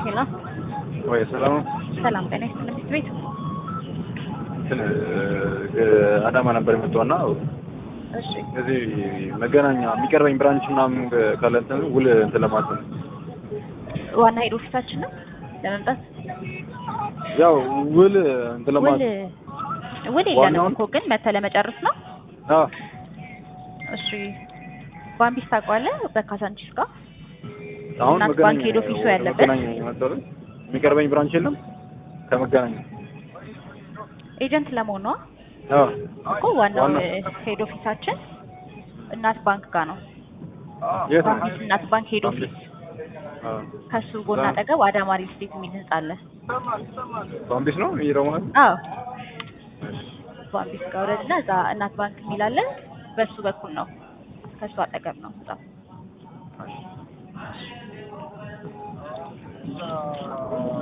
ሄሎ ወይ ሰላም ነው። ሰላም ጤና ይስጥልኝ ትምህርት ቤት እንትን አዳማ ነበር የመጣውና እሺ እዚህ መገናኛ የሚቀርበኝ ብራንች ምናምን ካለ እንትን ውል እንትን ለማለት ነው። ዋና ሄድ ኦፊሳችን ነው ለመምጣት ያው ውል እንትን ውል ለማለት ውል የለንም ዋናውን- እኮ ግን መተህ ለመጨረስ ነው አዎ እሺ ባምቢስ ታውቀዋለህ በካሳንቺስ ጋር አሁን እናት መገናኛ ባንክ ሄድ ኦፊሱ ያለበት? መገናኛ የመጣው አይደል? የሚቀርበኝ ብራንች የለም ከመገናኛ ኤጀንት ለመሆን ነው አዎ እኮ ዋናው ዋና- ሄድ ኦፊሳችን እናት ባንክ ጋር ነው የት ነው? ባምቢስ እናት ባንክ ሄድ ኦፊስ አዎ ከሱ ጎን እዛ- አጠገብ አዳማ ሪል ስቴት የሚል ህንጻ አለ ባምቢስ ነው የሚሄደው ማለት ነው? አዎ ባምቢስ ጋር ወረድና እዛ እናት ባንክ የሚል አለ በሱ በኩል ነው ከሱ አጠገብ ነው ህንጻው እሺ